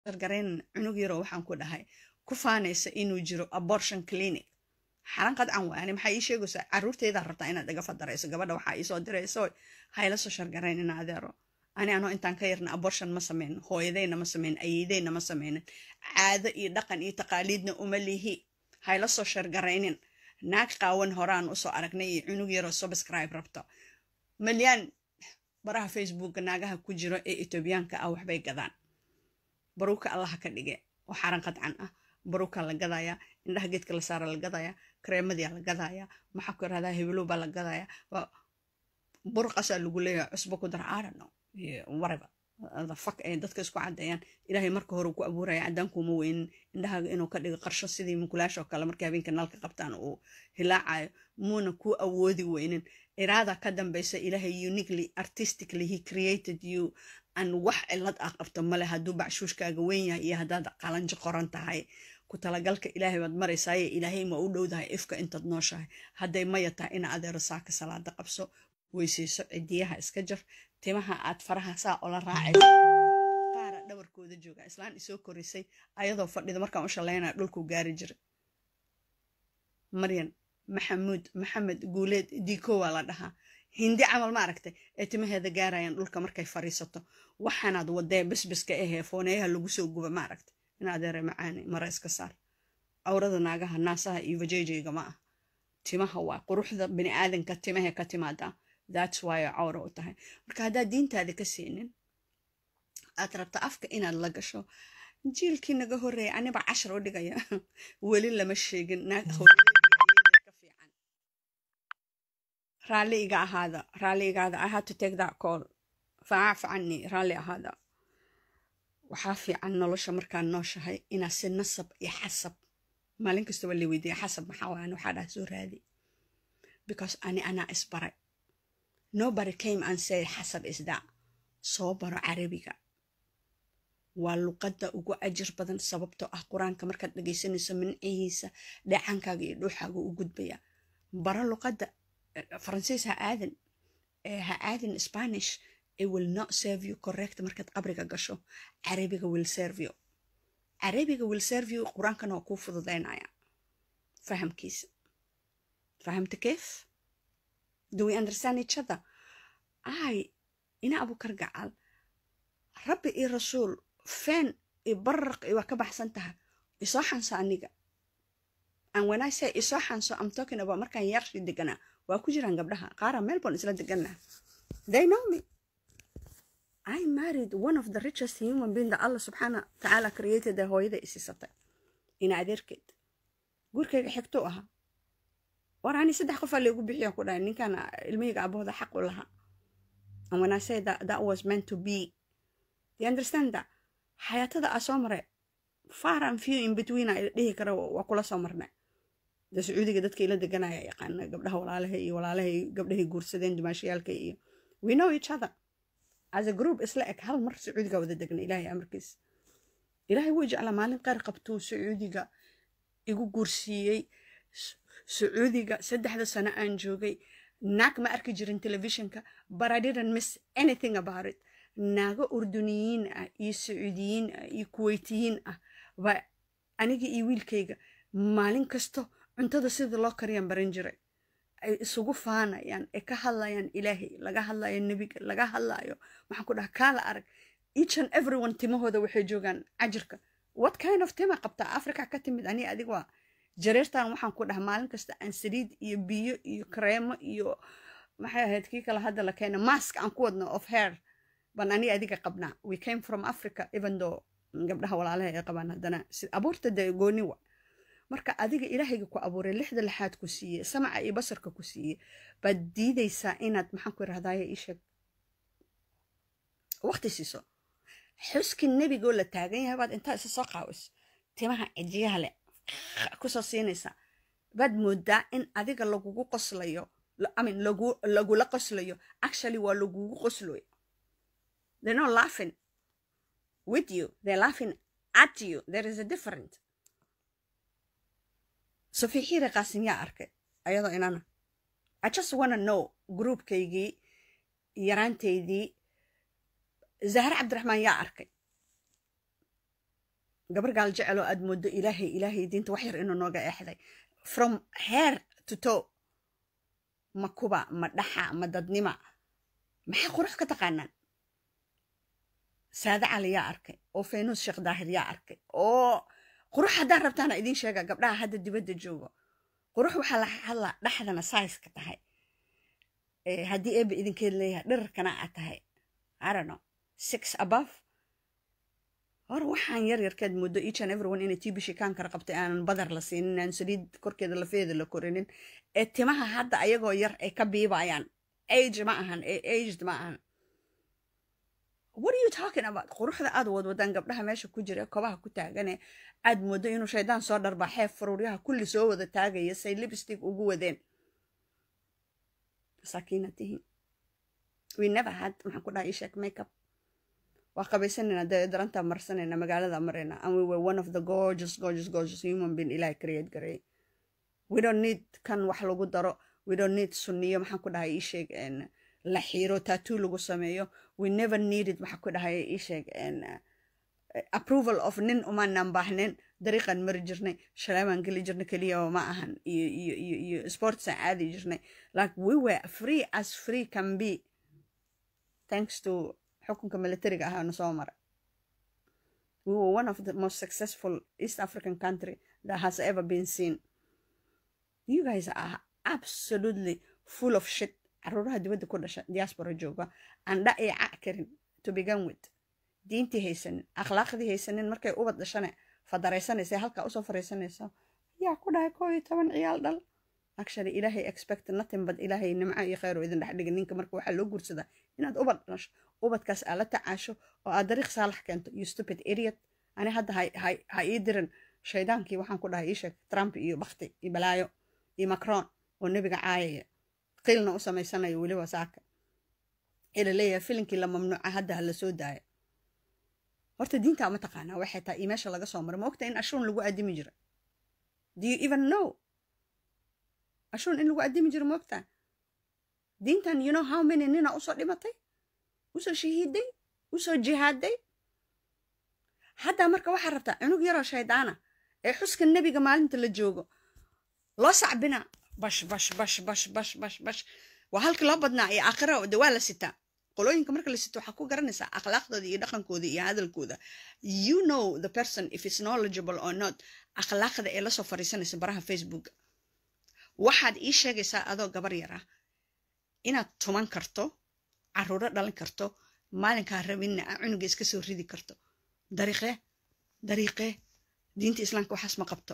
gargarayn cunug yaroo waxaan ku dhahay ku faanaysa inuu jiro abortion clinic xaran qadcan waani maxaa ii sheegaysaa caruurteedaa rabtaa inaad iga fadarayso gabadha waxaa iisoo dirayso hayla soo shargarayn ina adeero ani anoo intaan ka yarna abortion ma sameyn hooyadayna ma sameyn ayeydayna ma sameynin caado iyo dhaqan iyo taqaaliidna uma lihi hayla soo shargaraynin naag qaawan horaan usoo aragnay iyo cunug yaroo subscribe rabto malyaan baraha facebooka naagaha ku jiro ee etoobiyaanka ah waxbay gadaan baruuka allaha ka dhige oo xaran qadcan ah baruuka la gadaya indhaha geedka la saara la gadaya kareemadia la gadaya maxaa ku irahdaa hebelow baa la gadaya burqasaa lagu leeyahay cusbo ku dar aadano whatever the fuck ay dadka isku caddeeyaan ilaahay marka hore ku abuuraya cadaankuma weynin indhahaaga inuu ka dhigo qarsho sidii munkulaasha oo kale markay habeenka nalka qabtaan uu hilaacayo muuna ku awoodi weynin iraada ka dambeysa ilaahay uniquely artistically he created you an wax cilad ah qabto male hadduu bacshuushkaaga weyn yahay iyo haddaad qalanjo qoran tahay ku talagalka ilaahay baad maraysaaye ilaahay ma u dhowdahay ifka intaad nooshahay hadday maya tahay ina adeero saaka salaada qabso weysayso cidiyaha iska jar timaha aad faraha saa ola raacayso qaara dhabarkooda jooga islaan isoo korisay ayadoo fadhida markaan u shalaynaya dhulkuu gaari jiray maryan maxamuud maxamed guuleed diiko waa la dhahaa hindi camal ma aragtay ee timaheeda gaarayaan dhulka markay fariisato waxaanaad wadee bisbiska ahee fooneeyaha lagu soo guba ma aragtay in adeere macaani mara iska saar awrada naagaha naasaha iyo vajejeyga ma ah timaha waa quruxda bini aadanka timahe ka timaadaa that's why cawra u tahay marka haddaad diintaada ka siinin aad rabta afka inaad la gasho jiilkii naga horreeya aniba cashar u dhigaya weli lama sheegin naag ka fiican raalli iga ahaada raalli igaada i had to take that call facaaf cani raalli ahaada waxaa fiican nolosha markaan nooshahay inaa si nasab iyo xasab maalin kasta waa la weydiiya xasab maxaa waan waxaa dhaha soo raadi because ani anaa isbaray nobody came and said xasab is that soo baro carabiga waa luqadda ugu ajir badan sababtoo ah qur-aanka markaad dhegaysanayso mincihiisa dheecaankaaga iyo dhuuxaaga u gudbaya baro luqadda faransiis ha aadan ha aadin spanish it will not serve you correct markaad qabriga gasho carabiga will serve you carabiga will serve you qur-aankana waa kuu fududaynaya fahamkiisa fahamta keef do we understand each other ay ina abukar gacal rabbi iyo rasuul feen iyo baraq iyo waa ka baxsan tahay isoo xanso aniga and when i say isoo xanso i'm talking about markaan yarshi deganaa waa ku jiraan gabdhaha qaara melbourne isla deganaa they know me i married one of the richest human being that allah subxaana tacaala created ee hooyada isiisatay ina adeerkeed gurkayga xigtuu ahaa war ani saddex qofaa laygu bixiya ku dhahay ninkan ilmahayga abahooda xaq u lahaa and when i say that that was meant to be you understand that xayaatada aa soo maray far and few in between a dhihi kara waa kula soo marnay da sacuudiga dadka ila deganaya yaqaana gabdhaha walaalaha iyo walaalahay gabdhahay guursadeen dumaashayaalka iyo we know each other as a group isla eg hal mar sacuudiga wada degna ilaahay amarkiis ilaahay wuu jeclaa maalin qaar qabtuu sacuudiga igu guursiiyey sacuudiga saddexda sano aan joogay naag ma arki jirin telefishinka but i didn't miss anything about it naago urduniyiin ah iyo sacuudiyiin ah iyo kuweytiyiin ah baa aniga iyo wiilkayga maalin kasto cuntada sida loo kariyaan baran jiray ay isugu faanayaan ee ka hadlayaan ilaahay laga hadlayo nebiga laga hadlayo maxaan ku dhaha kaala arag each and everyone timahooda waxay joogaan cajirka what kind of tima qabtaa africa ka timid ani adig waa jareertan waxaan ku dhaha maalin kasta aan saliid iyo biyo iyo kareemo iyo maxay ahayd kii kale hadda la keena mask aan ku wadno of hair baan ani adiga qabnaa we came from africa even though gabdhaha walaalaha ay qabaan haddana abuurta dee gooni wa marka adiga ilaahayga ku abuuray lixda lixaad ku siiye samaca iyo basarka ku siiye baad diidaysaa inaad maxaan ku irahdaye isheeg waqti siiso xuski nebigoo la taagan yahay baad intaa isa soo qaawis timaha cijiyaha leh kusoo siinaysaa baad moodaa in adiga lagugu qoslayo amin lagu lagula qoslayo actually waa lagugu qoslayo they're not laughing with you they're laughing at you there is a different sofixiire qaasim yaa arkay ayadoo inana i just wanna know groupkaygii yaraanteydii zahre cabdiraxmaan yaa arkay gabar gaal jeceloo aad moodo ilaahay ilaahay diinta wax yar inuu nooga eexday from hair to toe ma kuba ma dhaxa ma dadnima maxaa qurux ka taqaanaan saade cali yaa arkay oo faynuus sheekh daahir yaa arkay oo qurux haddaa rabtaana idiin sheega gabdhaha hadda dibadda joogo qurux waxaa la hadlaa dhaxdana saiska tahay haddii eeba idinkeed leeyahay dhirarkana aad tahay arano six above hore waxaan yar yarkeed muddo each and everyone inay tibishi kaan kara qabtay aanan badar la siinin aan saliid korkeeda lafeeda la korinin ee timaha hadda ayagoo yar ay ka biibayaan age ma ahan aged ma ahan what are you talking about quruxda aad wadwadaan gabdhaha meesha ku jira kobaha ku taagane aad moodo inuu shaydaan soo dharbaa xeef faruuryaha kulli soo wada taagaya say lipstick ugu wadeen masaakiina tihiin we never had maxaan ku dhaha ishek makeup waa qabaysanayna dee daranta marsanayna magaalada marayna and we were one of the gorgeous gorgeous gorgeous human being ilahay create gareey we don't need kan wax lagu daro we don't need sunniyo maxaan ku dhahay isheeg la xiiro tattoo lagu sameeyo we never needed maxaa ku dhahay isheeg approval of nin umaanaan baahnayn dariiqaan mari jirnay shaleemaan geli jirnay keliya ma ahan iyo iyo iyo iyo sportsaan aadi jirnay like we were free as free can be thanks to xukunka militariga ahaana soo mara we were one of the most successful east african country that has ever been seen you guys are absolutely full of shit caruuraha dibadda ku dhasha diaspora jooga aan dha ay cac karin to begin with diintii haysanin akhlaaqdii haysanin markay ubad dhashane fadaraysanaysa halkaa usoo fariisanaysa yaa ku dhahay koo iyo toban ciyaal dhal actually ilaahay expect nothing but ilaahay nimco iyo khayr oo idin dhex dhiga ninka marka waxaa loo guursadaa inaad ubad dhasho ubadkaas aad la tacaasho oo aad dariiq saalax keento you stupid idiot ani hadda ha ii dirin shaydaankii waxaan ku dhahay ii sheeg trump iyo bakti iyo balaayo iyo macron oo nebiga caayaya qiilna u samaysanayo weliba saaka ee la leeyahay filinkii la mamnuuca hadda ha la soo daaya horta diintaa ma taqaanaa waxay tahay iyo meesha laga soo maray ma ogta in ashuun lagu addimi jira do you even know ashuun in lagu addimi jiro ma ogtaa diintan you know how many nina usoo dhimatay usoo shahiiday usoo jihaaday haddaa marka waxaa rabtaa cunug yaroo shaydaana ee xuska nebiga maalinta la joogo loo sacbina bash bash bash bash bash bash bash waa halkii loo badnaa iyo aakhira de waa la sitaa qolooyinka marka la sito waxaa ku garanaysaa akhlaaqdooda iyo dhaqankooda iyo hadalkooda you know the person if it's knowledgeable or not akhlaaqda ee lasoo fariisanaysa baraha facebook waxaad ii sheegaysaa adoo gabar yar ah inaad tuman karto caruuro dhalin karto maalinkaa rabinna a cunuga iska soo ridi karto dariiqee dariiqee diinta islaamka waxaas ma qabto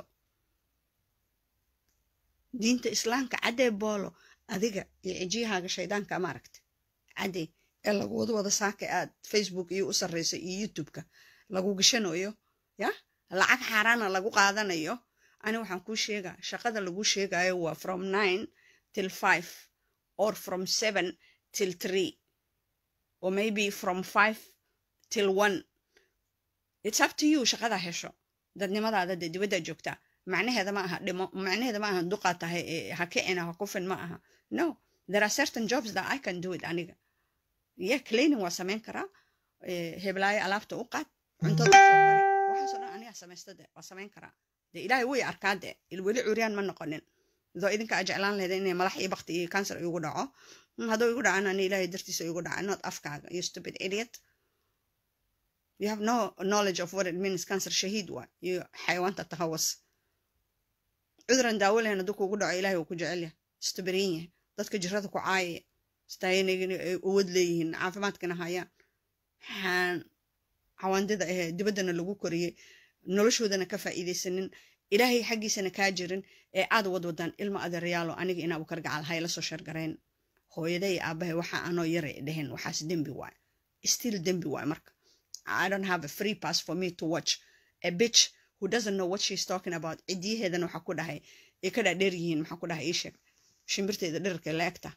diinta islaamka caddee boolo adiga iyo cijiyahaaga shaydaanka ma aragta caddee ee lagu wada wada saaka aad facebook iyo u sarreyso iyo youtubeka lagu gashanayo ya lacag xaaraana lagu qaadanayo ani waxaan kuu sheegaa shaqada lagu sheegayo waa from nine till five or from seven till three or maybe from five till one it's up to you shaqada hesho dadnimadaada dee dibaddaa joogtaa macnaheeda ma aha dhimo macnaheeda ma aha duqaa tahay ha kicina ha kufin ma aha no there are certain jobs that i can do it aniga yeah cleaning waa samayn karaa heblaayo alaabta u qaad cuntada usoo bari waxaasoo dhan anigaa samaysta de waa samayn karaa de ilaahay way arkaa de weli curyaan ma noqonin doo idinka a jeclaan lahayda inay malax iyo bakti iyo cancer igu dhaco hadduu igu dhacana ani ilaahay dartiisa igu dhaca not afkaaga you stupid idiot you have no knowledge of what it means cancer shahiid waa iyo xayawaanta tahawas cuduran daawo lahayn hadduu kugu dhaco ilaahay uu ku jecel yahay istabarin yahay dadka jirada ku caayaya staayinagina ay uwad leeyihiin caafimaadkana hayaan waxaan cawaandida ahee dibaddana lagu koriyey noloshoodana ka faa'iidaysanin ilaahay xaggiisana kaa jirin ee aad wadwadaan ilma adeerayaalo aniga inaa u kargacal hayla soo sheergarayn hooyaday iyo aabahay waxa anoo yaray dheheen waxaas dembi waay still dembi waay marka I don't have a free pass for me to watch a bitch who doesn't know what she's talking about cidiyaheedana waxaa ku dhahay ay ka dhaadheer yihiin maxaa ku dhahay ii sheeg shimbirteeda dherarka la-egta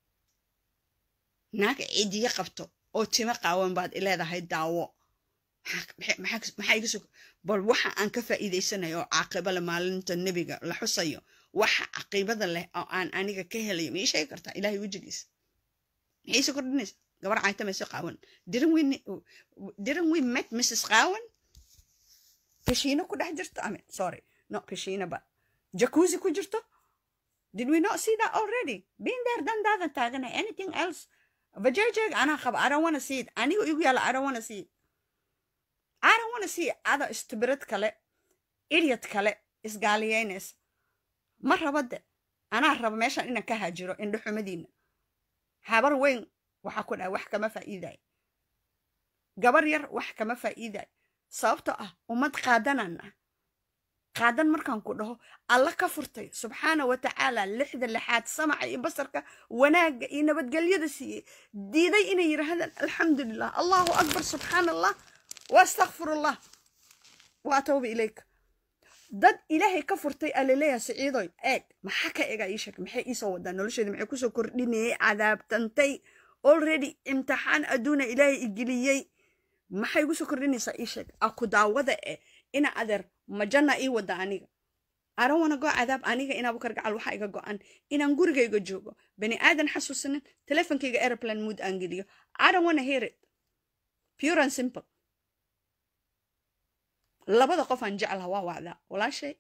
naag cidiye qabto oo timo qaawan baad ileedahay daawo maxaa iga soo bal waxa aan ka faa'iidaysanayo oo caaqiba leh maalinta nebiga la xusayo waxa caqiibada leh oo aan aniga ka helayo ma ii sheegi kartaa ilaahay wejigiisa maxay iisa kordhinaysa gabar caytamayso qaawan didn't we didn't we met mrs qaawan kashiino ku dhex jirto I mean, sorry not kashiino but jacuzzi ku jirto did we not see that already been there done that and taagana anything else vajayjayg anaa qaba i don't want to see it aniga igu yaala i don't want to see it i don't want to see ada istibirad kale idiot kale isgaaliyeynaysa ma raba de anaa raba meeshan inaan ka haajiro indhaxumadiina habar weyn waxaa ku dhahay wax kama faa'iidayo gabar yar wax kama faa'iidayo sababtoo ah ummad qaadanan ah qaadan markaan ku dhaho alla ka furtay subxaana wa tacaala lixda lixaad samaca iyo basarka wanaagga iyo nabadgelyada siiyey diiday inay yidhaahdaan alxamdulilah allahu akbar subxaana allah waastakfirullah wa atawba ilayka dad ilaahay ka furtay alaleeyaha siciidoy eeg maxaa ka egaa ii sheeg maxay iisoo wadaa nolosheeda maxay kusoo kordhinayay cadaabtantay already imtixaan adduuna ilaahay igeliyey maxay igu soo kordhinaysaa ii sheeg aku daawada eh ina adeer majana ii wada aniga aran wana go cadaab aniga in abukar gacal waxaa iga go-an inaan gurigayga joogo bani aadan xasuusanin telefonkayga airplane mood aan geliyo aran wana hear it pure and simple labada qof aan jeclaha waa wacdaa walaashay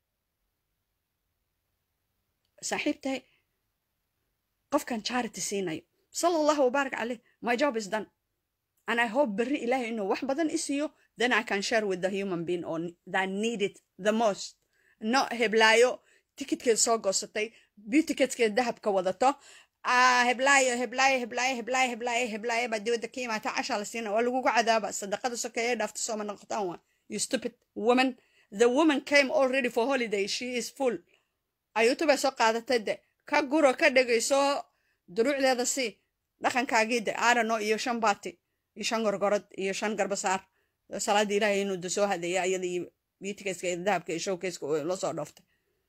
saaxiibtahay qofkan charity siinayo sala allahu wabaarak caleyh my job is done and i hope berri ilaahay inuu wax badan i siiyo then i can share with the human being on that need it the most no heblaayo tikitkeed soo goosatay beautiketskeed dahabka wadato heblaayo heblaayo heblaayo heblaayo heblaayo heblaayo baa dibadda ka imaata cashaa la siina waa lagugu cadaaba sadaqada sokeeye dhaafta sooma noqotaan waa you stupid woman the woman came already for holiday she is full ayuutu bay soo qaadatay de ka guro ka dhegayso duruucdeeda si dhaqankaagii de aarano iyo shan baati iyo shan gorgorod iyo shan garbasaar salaada ilaahay inuu de soo hadeeya iyada iyo beautikska iyo dahabka iyo showkeyska la soo dhooftay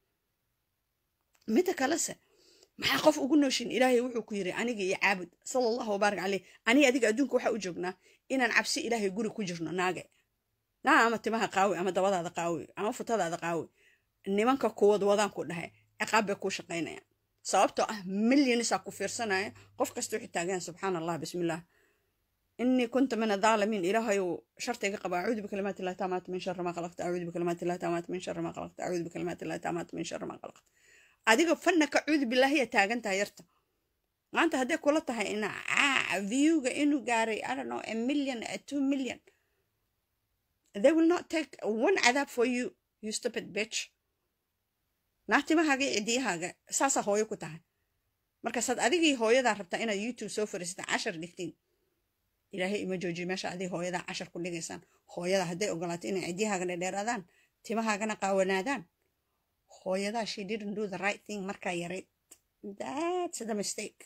midda kalese maxaa qof ugu nooshin ilaahay wuxuu ku yiri aniga iyo caabud sala allahu wabaarak caleyh aniga adiga adduunka waxaa u joognaa inaan cabsi ilaahay guri ku jirno naage naa ama timaha qaawi ama dabadaada qaawi ama futadaada qaawi nimanka kuwad wadaan ku dhahay ciqaab bay kuu shaqaynayaan sababtoo ah milyonisaa ku fiirsanaya qof kasta wixii taagan subxaana allah bismillaah إني كنت من الظالمين إلهي شرطي قبا أعوذ بكلمات الله تامات من شر ما خلقت أعوذ بكلمات الله تامات من شر ما خلقت أعوذ بكلمات الله تامات من شر ما خلقت أديك فنك أعوذ بالله هي تاجن تايرتا أنت هدي كلها إن فيو إنه جاري I don't know a million a two million they will not take one عذاب for you you stupid bitch naagti ma hagay cidii haga saasa hooyo ku tahay markaasaad adigii hooyadaa rabtaa inaad youtube soo fariisata cashar dhigtiin ilaahay ima joojiyo meesha adig hooyadaa cashar ku dhigaysaan hooyada hadday ogolaato inay cidyahaaga dhedheeraadaan timahaagana qaawanaadaan hooyadaa she didn't do the right thing markaa yarayd that's the mistake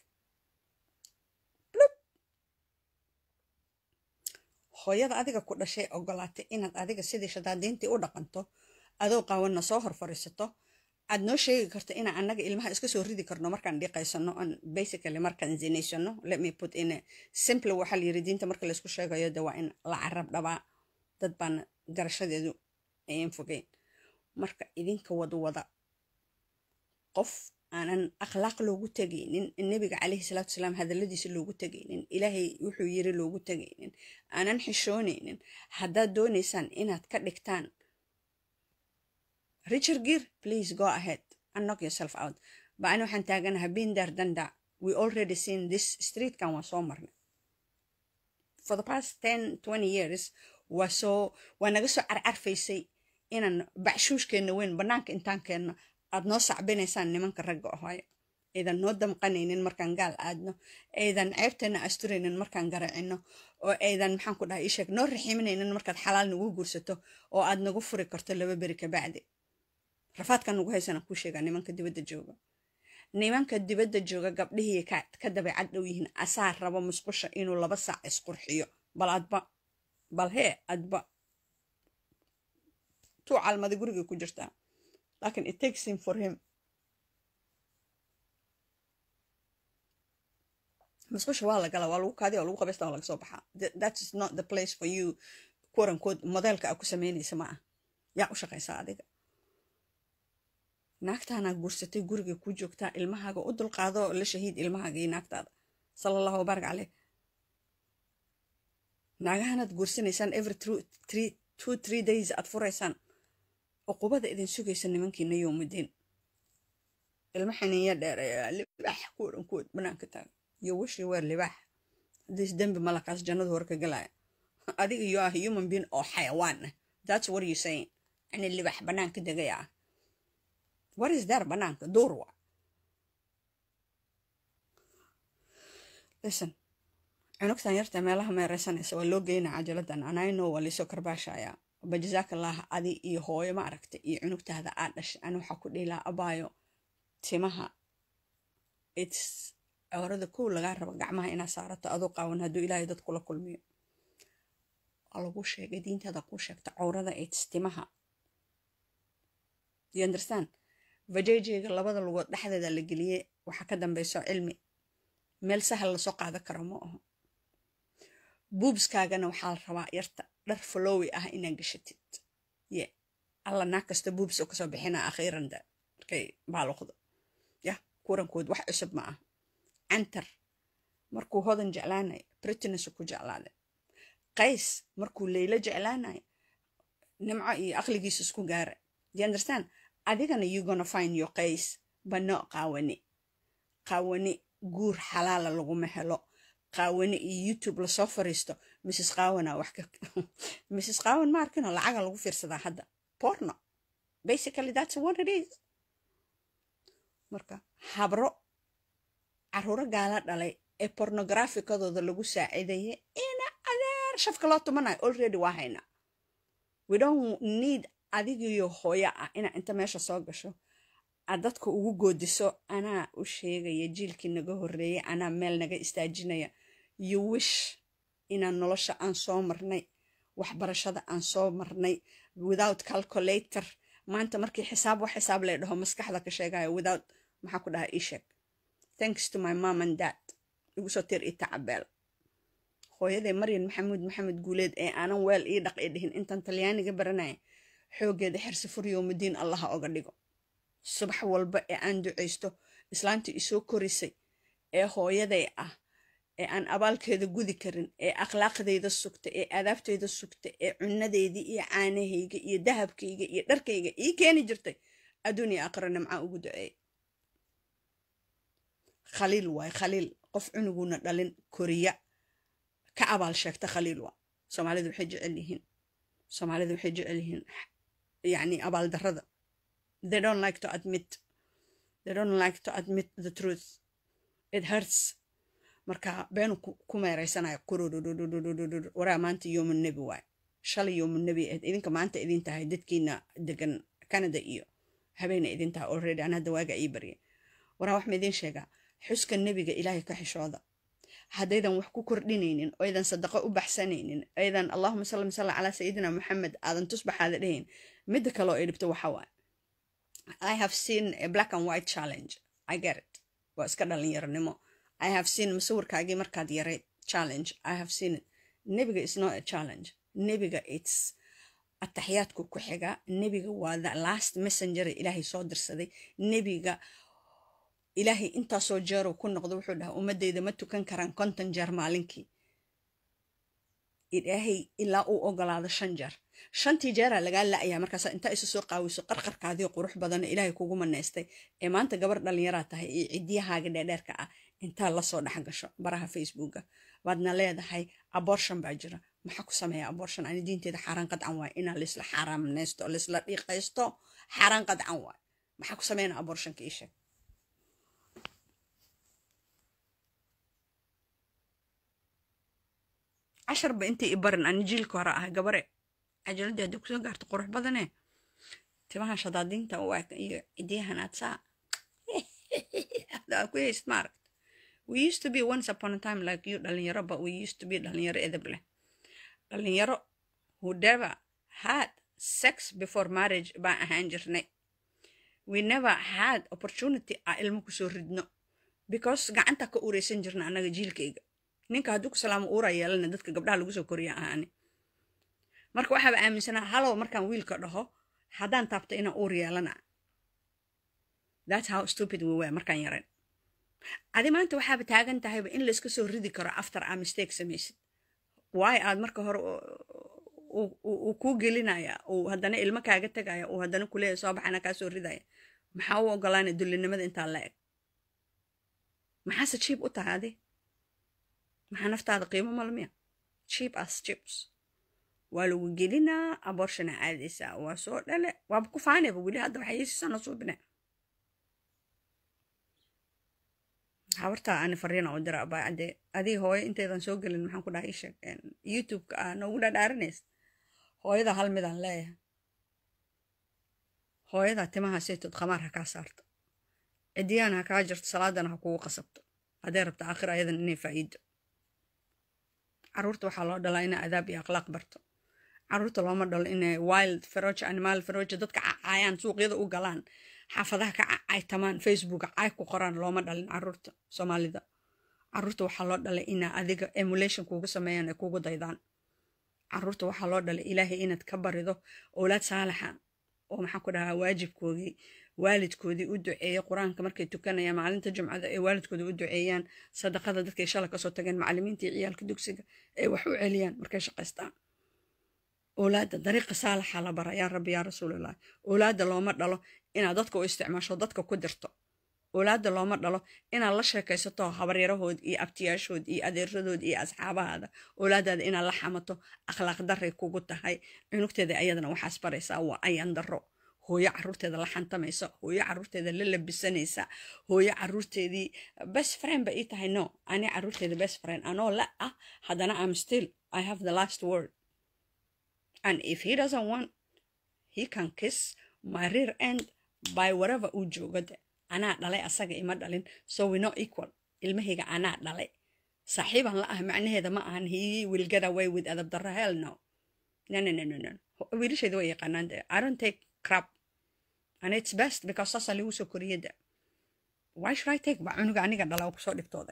hooyada adiga ku dhashay ogolaatay inaad adiga sidii shadaadiintii u dhaqanto adoo qaawanna soo hor fariisato aad noo sheegi karto inaan annaga ilmaha iska soo ridi karno markaan dhiqaysano on basically markaan zinaysano let me put in a simple waxaa la yiri diinta marka laysku sheegayo de waa in la carab dhabaa dad baan garashadeedu ayan fogeyn marka idinka wadwada qof aanan akhlaaq loogu tegaynin nebiga calayhi salaatu wasalaam hadalladiisa loogu tegaynin ilaahay wuxuu yiri loogu tegaynin aanan xishoonaynin haddaad doonaysaan inaad ka dhigtaan Richard Gere, please go ahead and knock yourself out. But أنا waxaan taaganahay been there done that. We already seen this street kan waa soo marnay. For the past 10, 20 years waa soo waa naga soo carcarfaysay inaan bacshuushkeenna weyn bannaanka intaan keenno aad noo sacbinaysaan nimanka ragga ahaayo aydan noo damqanaynin markaan gaal aadno aydan ceebteena asturaynin markaan garacino oo aydan maxaan ku dhahay isheeg noo raximinaynin markaad xalaal nagu guursato oo aad nagu furi karto laba beri kabacdi rafaadkan nagu haysana kuu sheegaa nimanka dibadda jooga nimanka dibadda jooga gabdhihii ka dabeecad dhow yihiin asaa rabo musqusha inuu laba saac isqurxiyo bal adba bal hee adba tuu calmadi gurigay ku jirtaa laakiin it takes him for him musqusha waa la galaa waa lagu kaadiya waa lagu qabaysta waa laga soo baxaa that is not the place for you quorankood modeelka aa ku samaynaysa ma ah yaa u shaqaysaa adiga naagtaanaa guursatay guriga ku joogtaa ilmahaaga u dulqaado la shahiid ilmahaaga iyo naagtaada sala allahu wabaarak caleyh naagahanaad guursanaysaan every three two three days aad furaysaan cuqubada idin sugaysa nimankiina yowmudiin ilma xininya dheer libaax kuodhan kuod banaanka taaga iyo wishii weer libaax haddiis dembi malakaas jannadu hor ka galaya adiga you are human being oo xayawaan ah that's what you saying ani libax banaanka degaya ah what is there banaanka duur wa listen cunugtan yarta meelaha meereysanaysa waa loo geynaa cajaladan anayno waa liisoo karbaashaya bajazakallah adi iyo hooyo ma aragta iyo cunugtaada aad dhashay ani waxaa ku dhihilaa abaayo timaha its cawrada kow lagaa rabo gacmaha inaa saarato aduu qaawan hadduu ilaahay dad kula kulmiyo waa lagu sheegay diintaada kuu sheegta cawrada its timaha you understand vajejega labada lugood dhexdeeda la geliyey waxaa ka dambeyso cilmi meel sahal lasoo qaadan karo ma aho buubskaagana waxaa la rabaa yarta dhar falowi ah inaa gashatid ye alla naag kasta buubs oo kasoo bixina akhiiranda markay baaluqdo yah kurankood wax cusub ma ah cantar markuu hodan jeclaanay britainsu ku jeclaaday qays markuu leylo jeclaanay nimco iyo aqligiisa isku gaara you understand adigana you gonna find your qays bano qaawani qaawani guur xalaala laguma helo qaawani iyo youtube lasoo fariisto mrs qaawana wax ka mrs qaawan ma arkino lacaga lagu fiirsadaa hadda porno basically that's what it is marka habro caruuro gaala dhalay ee pornografikadooda lagu saaciidaye ina adeer shafka loo tumanayo already waa haynaa we don't need adigiyo hooyo ah inaa inta meesha soo gasho aad dadka ugu goodiso anaa u sheegaya jiilkii naga horreeyay anaa meel naga istaajinaya you wish inaan nolosha aan soo marnay waxbarashada aan soo marnay without calculator maanta markii xisaab wax xisaab lay dhaho maskaxda ka sheegayo without maxaa ku dhahaa ii sheeg thanks to my mom and dad igu soo tir ita cabeel hooyaday maryan maxamuud maxamed guuleed ee aanan weel ii dhaq i dhihin intaan talyaaniga baranaya xooggeeda xirsi furyowmudiin allaha oga dhigo subax walba ee aan ducaysto islaantii isoo korisay ee hooyaday ah ee aan abaalkeeda gudi karin ee akhlaaqdayda sugta ee aadaabteyda sugta ee cunadeydii iyo caanahayga iyo dahabkayga iyo dharkayga ii keeni jirtay adduun iyo aakhira nimcaa ugu duceey khaliil waay khaliil qof cunuguna dhalin koriya ka abaal sheegta khaliil waa soomaalidu waxay jecel yihiin soomaalidu waxay jecel yihiin yani abaaldarrada they don't like to admit they don't like to admit the truth it hurts marka beenu ku meeraysanaya kururururururur waraa maanta yoomun nebi waay shalay yoomun nebi ahayd idinka maanta idin tahay dadkiina degan canada iyo habeena idin tahay already an hadda waaga ii barya waraa wax ma idin sheegaa xuska nebiga ilaahay ka xishooda haddaydan wax ku kordhinaynin oydan sadaqo u baxsanaynin aydan allahuma salli salli calaa sayidina maxamed aadan tusbaxaada dhahayn midda kale oo ay dhibto waxa waaye i have seen a black and white challenge i get it waa iska dhalinyaronimo i have seen masawirkaagii markaad yaray challenge i have seen it nebiga is not a challenge nebiga its ataxiyaadku ku xiga nebiga waa the last messenger ilaahay soo dirsaday nebiga ilaahay intaasoo jeeruu ku noqdo wuxuu dhaha ummadeyda ma tukan karaan konton jeer maalinkii ilaahay ilaa uu ogolaado shan jeer shantii jeeraa lagaa la-ayaa markaasa intaa isu soo qaawiso qarqarkaadii qurux badana ilaahay kugu manaystay ee maanta gabar dhalinyaraa tahay iyo ciddiyahaaga dheerdheerka ah intaa lasoo dhex gasho baraha facebooka waadna leedahay abortion baa jira maxaa ku sameeya abortion ani diinteeda xaaraan qadcan waay inaa laisla xaaraamnaysto laisla dhiiqaysto xaaraan qadcan waay maxaa ku sameyna abortionka ii sheeg casharba intii i barin ani jiilka hore ahay gabare cajaladii haddii kusoo gaarto qurux badane timaha shadaadiinta u eg iyo cidiyahan aad saa ku hayst maaragt we used to be once upon a time like you dhalinyaro but we used to be dhalinyaro edeb leh dhalinyaro who never had sex before marriage baan ahaan jirnay we never had opportunity a ilmo kusoo ridno because gacanta ka ureysan jirna annaga jiilkayga ninka hadduu ku salaamo uura yeelana dadka gabdhaha lagu soo koriya ahaani marka waxaaba aaminsanaa halow markaan wiilka dhaho haddaan taabto inaan uur yeelana that's how stupid we were markaan yarayn adi maanta waxaaba taagan tahayba in layska soo ridi karo after aa mistake samaysid waayo aad marka hore uu kuu gelinaya uu haddana ilmo kaaga tegaya uu haddana kuleeya soo baxana kaa soo ridaya maxaa u ogolaanay dullinimada intaa la eg maxaase jiib u tahay adi maxaa naftaada qiimo malmiya cheap as chips waa lagu gelinaa aborshana caadaysaa waa soo dhale waaba ku faanayba weli hadda waxay iisisana suubine habartaa ani fariina u dira abaa cadde adii hooyo intaydan soo gelin maxaan ku dhahay sheeg youtube-ka ah noogu dhadhaaranaysa hooyada hal midaan leeyahay hooyada timaha saytood khamaar ha kaa saarto cidiyaan ha kaa jirto salaadana ha kugu qasabto hadday rabta aakhir ayadan inay faa'iido caruurta waxaa loo dhalaa inay adaab iyo akhlaaq barto caruurta looma dhalo inay wild feroja animal feroja dadka cacaayaan suuqyada u galaan xaafadaha ka caytamaan facebook caay ku qoraan looma dhalin caruurta soomaalida caruurta waxaa loo dhalay inaa adiga emulation kuugu sameeyaan ay kugu daydaan caruurta waxaa loo dhalay ilaahay inaad ka barido owlaad saalaxa oo maxaa ku dhahaa waajibkoodii waalidkoodii u duceeya qur-aanka markay tukanayaan maalinta jumcada ay waalidkooda u duceeyaan sadaqada dadkay shala kasoo tageen macalimiintii ciyaalka dugsiga ay wax u celiyaan markay shaqaystaan owlaadda dariiqa saalaxa la bara yaa rabbi yaa rasuulallah owlaadda looma dhalo inaad dadka u isticmaasho dadka ku dirto owlaadda looma dhalo inaad la sheekaysato habaryarahood iyo abtiyaashood iyo adeeradood iyo asxaabahaada owlaadaada inaad la xamato akhlaaq daray kugu tahay cunugteeda ayadana waxaas baraysaa waa ayan daro hooyo caruurteeda la xantamaysa hooyo caruurteeda la labisanaysa hooyo caruurteedii best friend ba ii tahay no ani caruurteeda best friend anoo la ah haddana am still i have the last word and if he doesn't want he can kiss my rear end by whatever uu joogo de anaa dhalay asaga ima dhalin so we not equal ilmahayga anaa dhalay saaxiiban la ah macnaheeda ma ahan he will get away with adab darra hell no no no no no no wiilashayda way yaqaanaan de i don't take crap and it's best because saasaa lagu soo koriyay de why should i take ba cunuga aniga dhala oo kusoo dhibtooday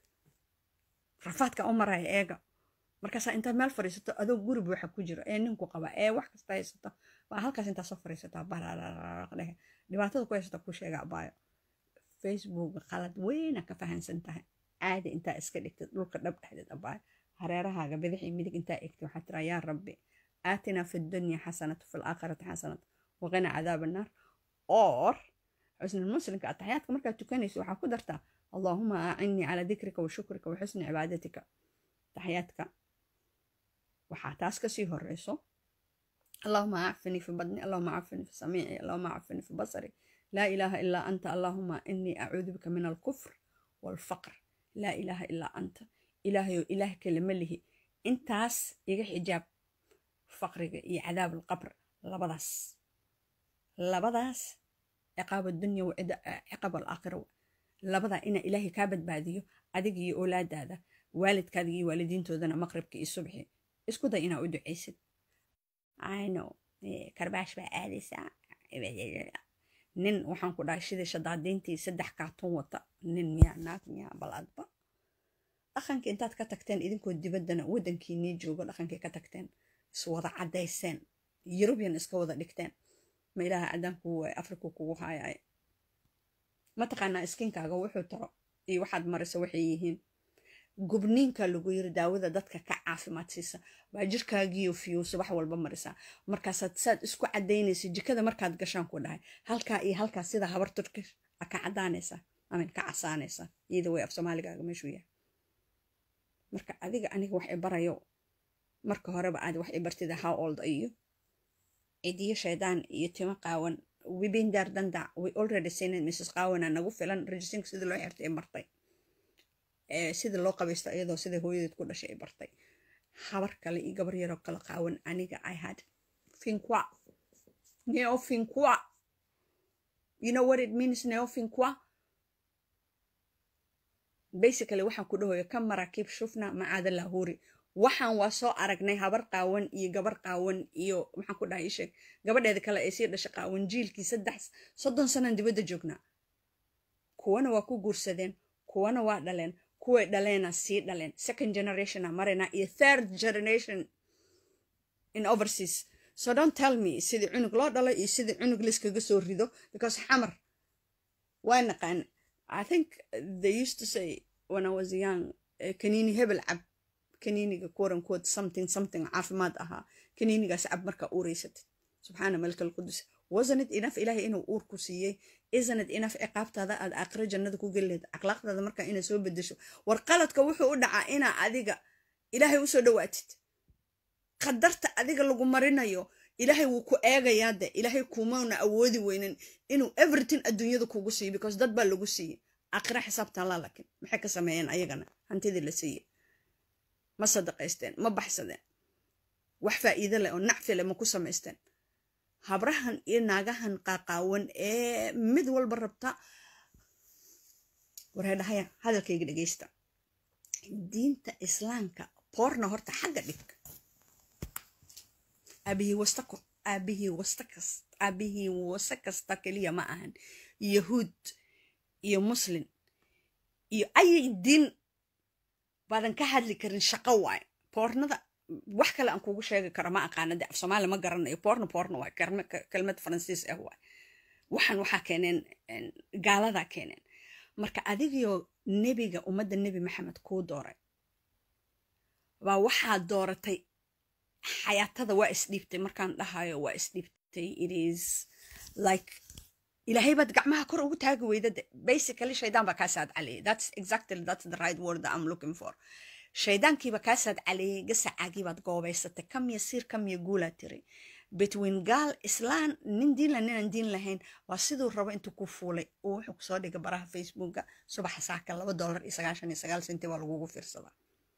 rafaadka u maraya eega markaasaa intaad meel fadhiisato adoo guri buuxa ku jiro ee ninku qaba ee wax kasta haysato baa halkaas intaa soo fadhiisataa bararaqdhehe dhibaatada ku haysata ku sheega abaayo facebook qalad weyna ka fahansan tahay caadi intaa iska dhigtid dhulka dhab dhexdeed abaayo hareerahaaga bidixii midig intaa egtid waxaa tiraa yaa rabbi aatinaa fi dunya xasanatu fi laakhirati xasanatu waqina cadaab annaar or xusni muslimka ataxyaadka markaad tukanayso waxaa ku dartaa allaahuma acinnii calaa dikrika wa shukrika wa xusni cibaadatika taxyaadka waxaa taas kasii horeyso allahuma acfinii fi badni allahuma acfinii fi samiici allahuma acfinii fi basari laa ilaaha ilaa anta allahuma inii acuudu bika min alkufr waalfaqr laa ilaaha ilaa anta ilaahayo ilaah kale ma lihi intaas iga xijaab faqriga iyo cadaab alqabr labadaas labadaas ciqaab adunya wa ciqaab alaakhira labadaa inaa ilaahay kaa badbaadiyo adiga iyo oolaadaada waalidkaada iyo waalidiintoodana maqribka iyo subxi isku day inaa u ducaysid ayno karbaash baa aadaysaa nin waxaan ku dhahay shidii shadaadiintii saddex kaatun wata nin miyaa naag miyaa baladba dhaqankii intaad ka tagteen idinkoo dibaddana waddankiinii joogo dhaqankii ka tagteen iswada caddayseen yurubiyan iska wada dhigteen ma ilaaha cadaanku waay afrika kugu haayay mataqaanaa iskinkaaga wuxuu taro iyo waxaad marisa waxay yihiin gubniinka lagu yiri daawada dadka ka caafimaad siisa baa jirkaagiyo fiyo subax walba marisaa markaasaad saad isku cadaynaysa jikada markaad gashaan ku dhahay halkaa iyo halkaa sida habar turkish a ka cadaanaysa amin ka casaanaysa iyada way af soomaaligaaga meeshuu yahay marka adiga aniga wax i barayo marka horeba aad wax i bartida how old iyo cidiyo shaydaan iyo timo qaawan wibin daar dandac we already seen mrs qaawana nagu filan rejisinka sidii loo xirtay martay sida loo qabaysto iyadoo sida hooyadeed ku dhashay ay bartay habar kale iyo gabar yaroo kala qaawan aniga i had finqua neo finqua you know what it means neo finqua basically waxaan ku dhahoya ka maraakiib shufna macaada lahuri waxaan waa soo aragnay habar qaawan iyo gabar qaawan iyo maxaan ku dhahay sheeg gabadheeda kale ay sii dhashay qaawan jiilkii saddex soddon sanan dibadda joognaa kuwana waa ku guursadeen kuwana waa dhaleen kuway dhaleena sii dhaleen second generationa marayna iyo third generation in overseas so don't tell me sidii cunug loo dhalo iyo sidii cunug liskaga soo rido because xamar waa naqaan i think they used to say when i was young kaniini hebel cab kaniiniga quote unquote something something caafimaad ahaa kaniinigaas cab markaa uuraysatid subxaana malika alqudus wasanid inaf ilaahay inuu uur ku siiyey isanid inaf ciqaabtaada aad aakhiro jannada ku geli lahayd akhlaaqdaada markaa inaa soo bedesho war qaladka wuxuu u dhacaa inaa adiga ilaahay usoo dhawaatid qadarta adiga lagu marinayo ilaahay wuu ku eegayaa de ilaahay kumana awoodi weynin inuu everything adduunyada kugu siiyo because dad baa lagu siiyey aakhira xisaabtan laa lakin maxay ka sameeyeen ayagana hantidii la siiyey ma sadaqaysteen ma baxsadeen wax faa'iido leh oo nacfi leh ma ku samaysteen habrahan iyo naagahan qaaqaawan ee mid walba rabta wareedhahaya hadalkayga dhegeysta diinta islaamka boorna horta xagga dhig aabihii wasta aabihii wasta kasta aabihii wasta kasta keliya ma ahan yahuud iyo muslin iyo ayay diin baadan ka hadli karin shaqo waaye boornada wax kale aan kugu sheegi karo ma aqaana de af soomaali ma garanayo boorna boorna waay kelmad faransiis ah waay waxaan waxaa keeneen gaaladaa keeneen marka adigiyo nebiga ummadda nebi maxamed kuu dooray baa waxaa dooratay xayaatada waa isdhiibtay markaan dhahayo waa isdhiibtay it is like ilaahay baad gacmaha kor ugu taagi weyda de basically shaydaan baa kaa saad caliyay that's exactly that's the right word that I'm looking for shaydaankiiba kaa saad caliyay gasacaagii baad goobaysatay kamiya siir kamiya guulaa tiri between gaal islaan nin diinla ninaan diin lahayn waa siduu rabo intuu ku fuulay uu wuxuu kusoo dhigay baraha facebooka subaxa saaka laba dollar iyo sagaashan iyo sagaal senti baa lagugu fiirsadaa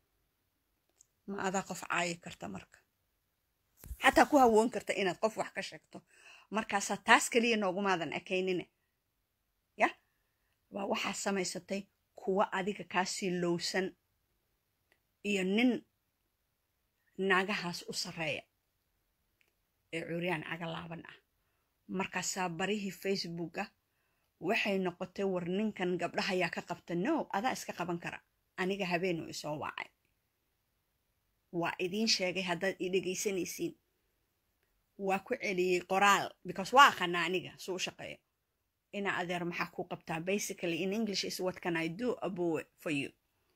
ma adaa qof caayi karta marka xataa ku hawoon karta inaad qof wax ka sheegto markaasaa taas keliya noogumaadan ekaynine ya waa waxaa samaysatay kuwa adiga kaasii lowsan iyo nin naagahaas u sarreeya ee curyaan cagalaaban ah markaasaa barihii facebooka waxay noqotay war ninkan gabdhaha ayaa ka qabta no adaa iska qaban kara aniga habeenuu isoo wacay waa idiin sheegay haddaad i dhegaysanaysiin waa ku celiyey qoraal because waa aqanaa aniga suu u shaqeeyo ina adeer maxaa ku qabtaa basically in english is what can i do abowe for you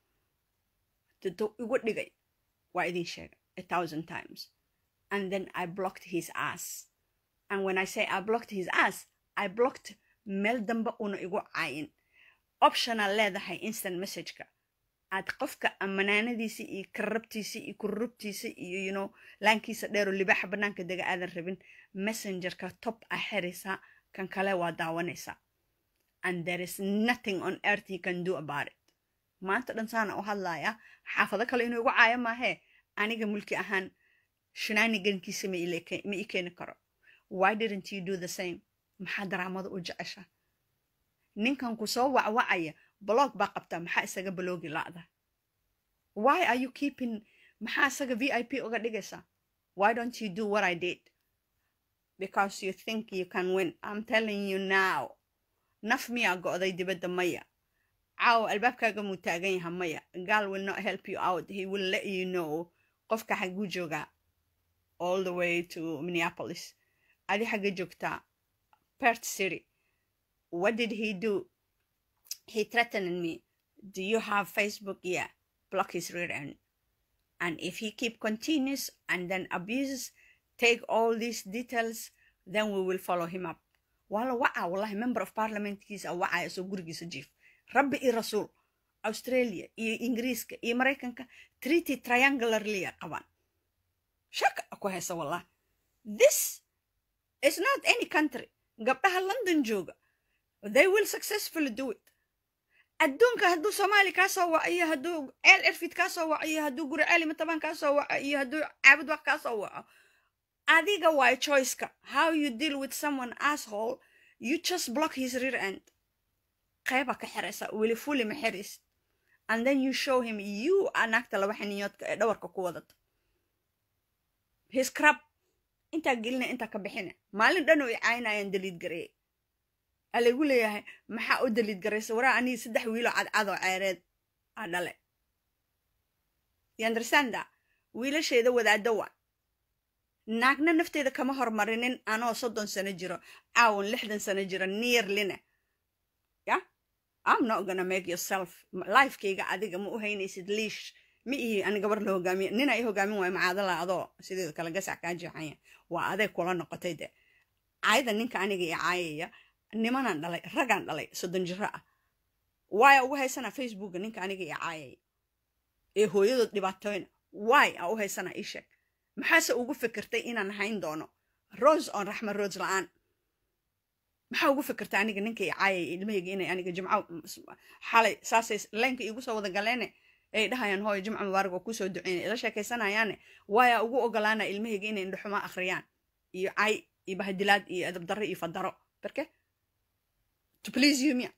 dado igu dhigay waa idiin sheegay a thousand times and then i blocked his ass and when i say i blocked his ass i blocked meel dambe una igu caayin optional leedahay instant messageka aad qofka amanaanadiisa iyo karabtiisa iyo kururubtiisa iyo you know laankiisa dheeroo libaaxa bannaanka dega aadan rabin messengerka top a xiraysaa kan kale waa daawanaysaa and there is nothing on earth you can do about it maanta dhan saana u hadlaaya xaafado kale inuu igu caayo maahee aniga mulki ahaan shinaanigankiisa ma ii keeni karo why didn't you do the same maxaa daraamada u jecesha ninkan ku soo wacwacaya blog baa qabtaa maxaa isaga baloogi la'da why are you keeping maxaa isaga v i p uga dhigaysaa why don't you do what i did because you think you can win i'm telling you now naf miyaa go'day dibadda maya caaw albaabkaaga muu taagan yaha maya gaal will not help you out he will let you know qofka xaguu joogaa all the way to minneapolis adi xagga joogtaa pert city what did he do he threatened me do you have facebook yeah block his rear end and if he keep continues and then abuses take all these details then we will follow him up wala waca wallahi member of parliamentkiisa wacaya soo gurigiisa jiif rabbi iyo rasuul australia iyo ingiriiska iyo maraykanka treaty triangularlya qabaan shaka ku haysa wallah this is not any country gabdhaha london jooga they will successfully do it adduunka hadduu soomaali kaa soo waco iyo hadduu ceel cirfid kaa soo waco iyo hadduu guri ceeli matabaan kaa soo waco iyo hadduu caabud wax kaa soo waco adiga waay choiceka how you deal with someone asshole you just block his rear end qeyba ka xiraysa weli fuli ma xiraysid and then you show him you are naagta laba xiniyoodka ee dhawarka ku wadata his crab intaa gelina intaa ka bixina maalin dhan oo i caynayaan daliid gareeye alagu leeyahay maxaa u daliid garaysa waraa anigi saddex wiiloo cadcadoo ceereed aa dhale yundersanda wiilasheeda wadaaddo wa naagna nafteeda kama hormarinin anoo soddon sano jiro caawan lixdan sano jiro nearline ya i'm not gonna make yourself lifekayga adiga ma u haynaysid liish ma ihi ani gabar la hogaamiye nina i hogaamin waayo macaadala adoo sideeda kale gasac kaa jeexanya waa adeeg kula noqotay de caayada ninka aniga i caayaya nimanaan dhalay ragaan dhalay soddon jiro ah waaya ugu haysanaa facebooka ninka aniga i caayaya ee hooyadood dhibaatooyna waay aa u haysanaa ii sheeg maxaase ugu fikirtay inaan hayn doono rose oon raxma rose la-aan maxaa ugu fikirtay aniga ninka i caayaya ilmahayga inay aniga jimco xalay saasay leenka iigu soo wada galeene ay dhahayaan hooyo jimca mubaarak oo kusoo duceynay ila sheekaysanayaane waayaa ugu ogolaana ilmahayga inay indhaxuma akhriyaan iyo cay iyo bahdilaad iyo edab darro iyo fadaro barke to please you mia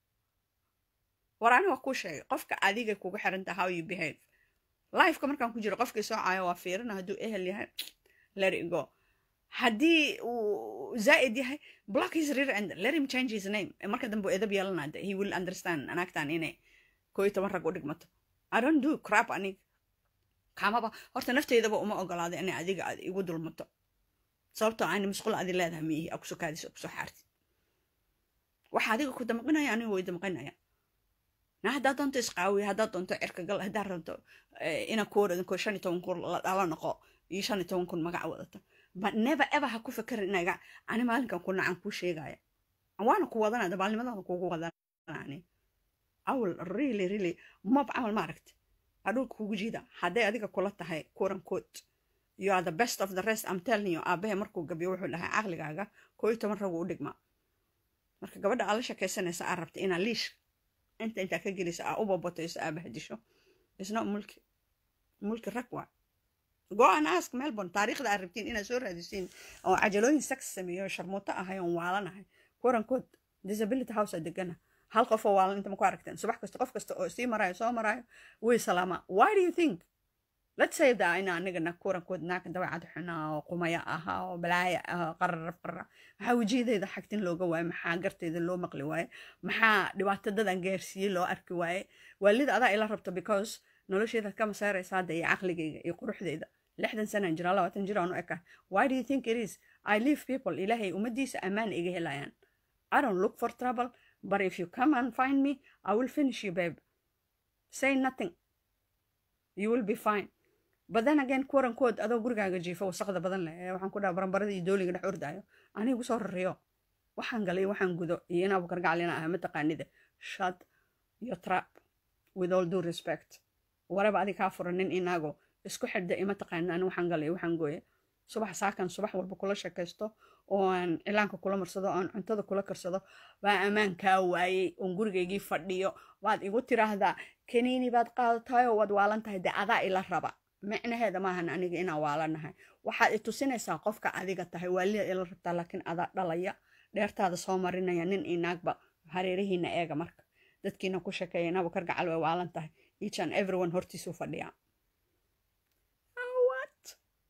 war ani waa kuu sheegay qofka adiga kugu xiranta how you behave lifeka markaan ku jiro qofkii soo caayo waa fiirina hadduu ehel yahay let it go haddii uu zaa'id yahay block his rear end let him change his name marka dambe edab yeelanada he will understand anaagtan inay koo iyo toban rag u dhigmato i don't do crap anig kamaba horta nafteydaba uma ogolaaday inay adiga aad igu dulmato sababtoo aani musqul adi leedahay miihi aa kusoo kaadis oo kusoo xaartid waxa adiga ku damqinaya aniga way damqinaya na haddaad doonto isqaawiya haddaad doonto cirka gal haddaad rabto ina kuwareedin ko shan iyo toban kun la dhala noqo iyo shan iyo toban kun magac wadata but never ever ha ku fekerin inaga ani maalinkan ku nacan kuu sheegaya waana ku wadana dabaalnimadana kugu wadanani awal really really mob camal ma aragti adhulka kugu jiida hadday adiga kula tahay kuran kood you are the best of the rest i'm telling you aabahe markuu gabiyo wuxuu dhahay caqligaaga koo iyo toban ragu u dhigmaa marka gabadha aad la sheekaysanaysa aad rabta inaa liish inta intaa ka gelisa aa u babatoyso aa bahdisho isna mulki mulki rag waa go an ask melbourne taariikhda aad rabtiin inaad soo raadisiin oo cajalooyin sex sameeyo sharmuuto ahay oon waalanahay kurankood disability house aa degana hal qof oo waalan inta ma ku aragteen subax kasta qof kasta oo sii maraayo soo maraayo way salaamaa why do you think let's say that ina anigana kurankood naaka dawacad xunaa oo qumaya ahaa oo balaaya ah qararaf qarra maxaa wejiyadeyda xagtin looga waaye maxaa garteyda loo maqli waaye maxaa dhibaatadadan gaarsiiyey loo arki waaye waalida adaa ila rabto because nolosheeda kama saaraysa hadda iyo caqligeyga iyo quruxdeyda lixdan sanaan jira labaatan jir aan u eka why do you think it is i leave people ilaahay ummadiisa ammaan iga helayaan i don't look for trouble but if you come and find me i will finish you babe say nothing you will be fine but then again kurankood adoo gurigaaga jiifa wasaqda badan leh ee waxaan ku dhaha baranbarada iyo dooliga dhex ordaayo anigu soo rariyo waxaan galay waxaan gudo iyo in abukar gacalina ah mataqaanida shut your trap with all due respect waraba adig kaa furan nin inaago isku xidhda ima taqaanid ani waxaan galay waxaan gooye subax saakan subax walba kula sheekaysto oo aan cilaanka kula marsado aan cuntada kula karsado baa ammaan kaa waayey oon gurigaygii fadhiyo waad igu tiraahdaa kaniini baad qaadatayoo waad waalan tahay dee adaa ila raba micnaheeda maahan aniga inaan waalanahay waxaad i tusinaysaa qofka adiga tahay waalida ila rabtaa laakiin adaa dhalaya dheertaada soo marinaya nin inaagba hareerihiina eega marka dadkiina ku sheekeeya inaba kar gacal way waalan tahay each and everyone hortiisuu fadhiyaa what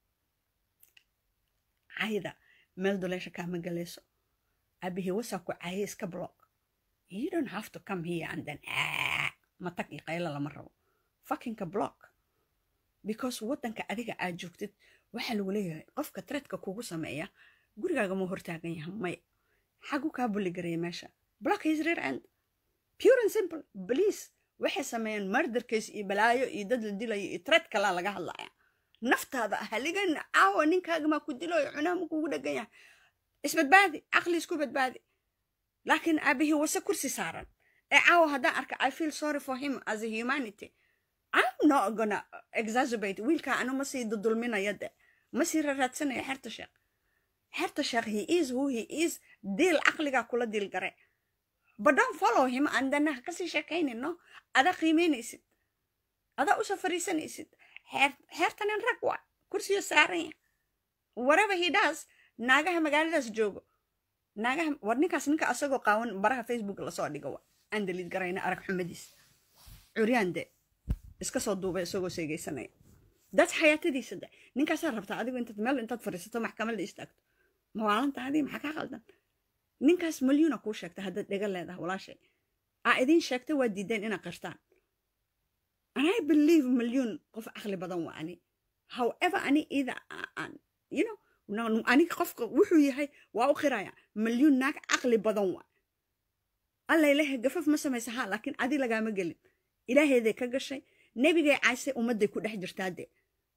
cayda meel duleesha kaama galayso abihii wasaa ku caye iska block you don't have to come here and then matag iyo qaylo lama rabo fuckingka block because waddanka adiga aad joogtid waxaa lagu leeyahay qofka tredka kugu sameeya gurigaaga muu hortaagan yahay may xagu kaa buligaraya meesha block his rear end pure and simple police waxay sameeyeen murder case iyo balaayo iyo dad la dilayo iyo tred kalaa laga hadlaya naftaada haligan caawa ninkaaga ku dilayo cunaha ma kugu dhegan yahay isbadbaadi caqli isku badbaadi laakiin aabihii wase kursi saaran ee caawa haddaan arka i feel sorry for him as a humanity I'm not gonna exacerbate wiilka anu ma sii dudulminaya de ma sii raraadsanaya xerta sheekh xerta sheekh he is who he is diil caqligaa kula diil gare but don't follow him and then ha kasii sheekaynin no adaa qiimeynaysid adaa usoo fariisanaysid xeerta nin rag waa kursiyo saaran ya whatever he does naagaha magaaladaas joogo naagaha war ninkaas ninka asagoo qaawan baraha facebook lasoo dhigo wa aan daliid garayna arag xumadiis curyaan de iska soo duubay isagoo seegaysanaya dad xayaatadiisa de ninkaasaa rabtaa adigu intaad meel intaad fadhiisato maxkamadda istaagto mawaalanta adii maxaa kaa qaldan ninkaas malyuuna kuu sheegta haddaad dhega leedahay walaashay aa idiin sheegta waa diideen inaad qirtaan and i believe malyuun qof caqli badan waa ani however ani ida you know ani qofka wuxuu yahay waa u qiraya malyuun naag caqli badan waa alla ilahay gafaf ma samaysa ha laakiin adi lagaama gelin ilaaheeday ka gashay nebigay caysay ummadday ku dhex jirtaa de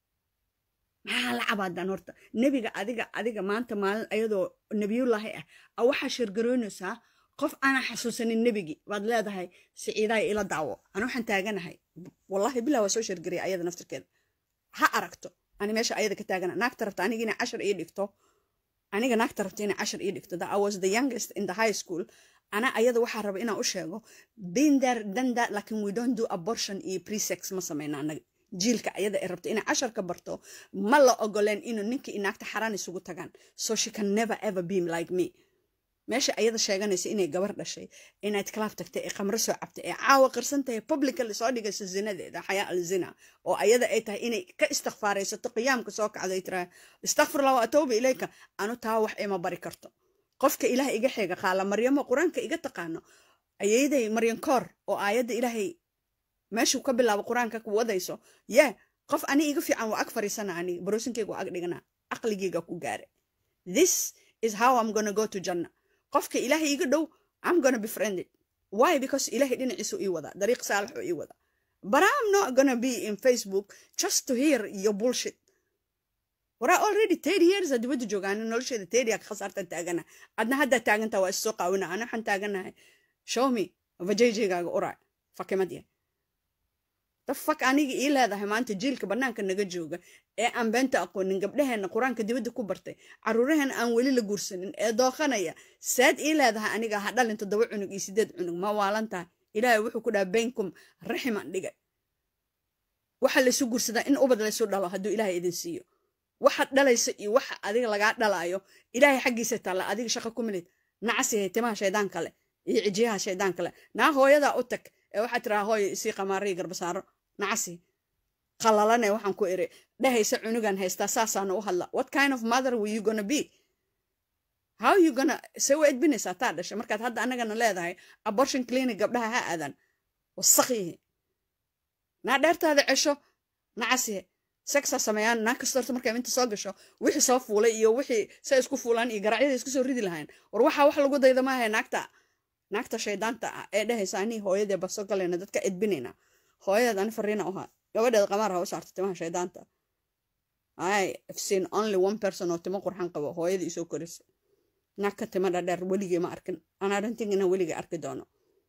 maxaa la cabaadaan horta nebiga adiga adiga maanta maalin ayadoo nebiyullaahi ah a waxaa sheergaroynaysaa qof aanan xasuusanin nebigii baad leedahay siciidaay ila daawo ana waxaan taaganahay wallahi bilaa waa soo sheergaraya ayada naftirkeeda ha aragto ani meesha ayada ka taagana naagta rabta aniga inay cashar ii dhigto aniga naagta rabta inay cashar ii dhigto i was the youngest in the high school ana ayada waxaa raba inaan u sheego binder danda lakin we don't do abortion iyo presex ma sameyna anaga jiilka ayada ay rabto inay cashar ka barto ma la ogoleen inuu ninka inaagta xaraan isugu tagaan so she can never ever be like me meesha ayada sheeganaysa inay gabar dhashay inayd kalaab tagtay ee khamro soo cabtay ee caawa qirsan tahay publicly soo dhigayso zinadeeda xayaa al zina oo ayada ay tahay inay ka istikfaaraysato qiyaamka soo kacdo ay tiraa istakfirlah wa atooba ilayka anu taa wax ima bari karto qofka ilaah iga xeega qaala maryamo qur-aanka iga taqaano ayayday maryan koor oo aayadda ilaahay meeshuu ka bilaabo qur-aanka ku wadayso yee qof ani iga fiican waa ag fariisana ani baroosinkeyga waa ag dhigana aqligeyga ku gaare this is how i'm gonna go to janna qofka ilaahay iga dhow i'm gonna be friended why because ilaahay dhinaciisu ii wada dariiq saalixu ii wada but i'm not gonna be in facebook just to hear your bullshit waraa already thirty years aa dibadda joogaan nolosheeda thirty aa ka khasaartan taagana adna haddaa taagantaa waa issoo qaawina ana waxaan taaganahay show me vajayjaygaaga uraa fakimadya the fuck aniga ii leedahay maanta jiilka bannaanka naga jooga ee aan beenta aqoonin gabdhaheenna qur-aanka dibadda ku bartay caruuraheena aan weli la guursanin ee dooqanaya saad ii leedahay aniga ha dhalin toddoba cunug iyo sideed cunug ma waalan tahay ilaahay wuxuu ku dhaha baynkum raximan dhigay waxa laysu guursadaa in ubad laysu dhalo hadduu ilaahay idin siiyo waxaad dhalaysa iyo waxa adiga lagaa dhalaayo ilaahay xaggiisa taalla adiga shaqa ku milid nacasihay timaha shaydaan kale iyo cijiyaha shaydaan kale naa hooyadaa u tag ee waxaad tiraa hooyo isii qamaariyi garbasaaro nacasi qalalane waxaan ku iri dhehaysa cunugan haystaa saasaana u hadla what kind of mother were you gonna be how you gonna se u edbinaysaa taa dhashay markaad hadda annagana leedahay abortion clinic gabdhaha ha aadan wasakyihi naa dheertaada cesho nacasihe sexa sameeyaan naag kasta horta markay inta soo gasho wixii soo fuulay iyo wixii say isku fuulaan iyo garacyada isku soo ridi lahayn war waxaa wax lagu dayda maaha naagta naagta shaydaanta ah ee dhehaysa anii hooyadee baso galayna dadka edbinayna hooyadeed ani fariina uhaa gabadheed qamaar ha u saarto timaha shaydaanta ay seen only one person oo timo qurxan qabo hooyadii isoo korisa naag ka tima dhadheer weligii ma arkin anaa dhantin inaan weligii arki doono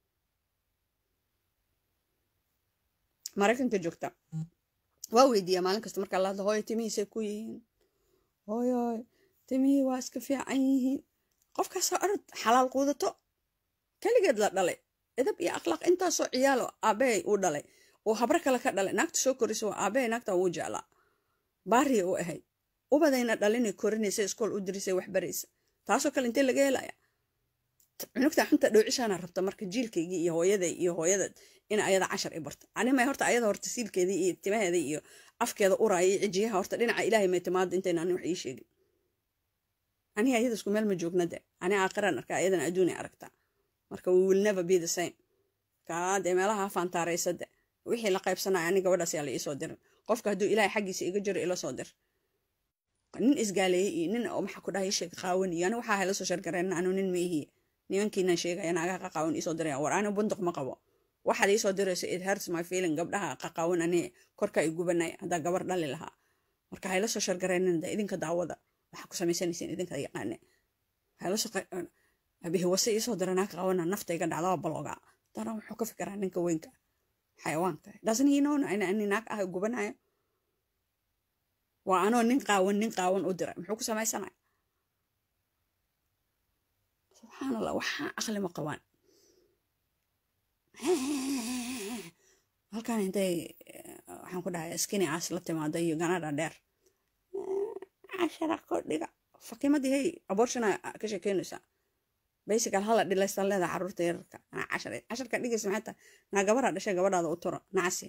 maraykanka joogta waa weydiiyaa maalin kasta markaa lahadlo hooyo timihiisay ku yihiin hooyoy timihii waa iska fiican yihiin qofkaasoo orod xalaal quudato keligeed la dhalay edab iyo akhlaaq intaasoo ciyaalo aabahay uu dhalay oo habro kale ka dhalay naagta soo korisa waa aabahay naagta wuu jeclaa baariya u ahayd ubadayna dhalinay korinaysa iskool u dirisay waxbaraysa taasoo kale intee laga helaya cunugta xunta dhowcishaana rabta marka jiilkaygii iyo hooyaday iyo hooyadad in ayada cashar i barta animay horta ayada horta siilkeedii iyo timaheeda iyo afkeeda uraaya iyo cijiyaha horta dhinaca ilaahay may timaada intayna ani wax ii sheegin aniga ayada isku meel ma joogna de ani aakhiran arka ayadana adduunay aragtaa marka we will never be the same kaa dee meelaha faantaaraysa de wixii la qaybsanaya ani gabadhaas yaa la iisoo dirin qofka hadduu ilaahay xaggiisa iga jiro ila soo dir nin isgaaleeyey iyo nin oo maxaa ku dhahay sheeg qaawan iyo ani waxaa hayla soo shargareen anu nin maihiye nimankiinan sheegaya naagaha qaqaawan iisoo diraya war ani bunduq ma qabo waxaad iisoo dirayso it hurts my feeling gabdhaha qaqaawan ani korka i gubanaya haddaa gabar dhali lahaa marka hayla soo shargareenin de idinka daawada waxaa ku samaysanayseen idinka yaqaane hayla soo abihi wase iisoo dira naag qaawana naftayga dhacdaba balooga dana wuxuu ka fikiraa ninka weynka xayawaanka doesn't he know in ani naag ah gubanayo waa anoo nin qaawan nin qaawan u diray muxuu ku samaysanaya subxaan allah waxaa aqli ma qabaan halkan intay waxaan ku dhahay skini caas la timaado iyo ganadha dheer cashara kordhiga fakimadii hey abortiona ka sheekeynaysaa basical hala dhilaysta leeda caruurta yararka cashar casharka dhigaysa maxay tahay naa gabadha dhashay gabadhaada u turo nacasi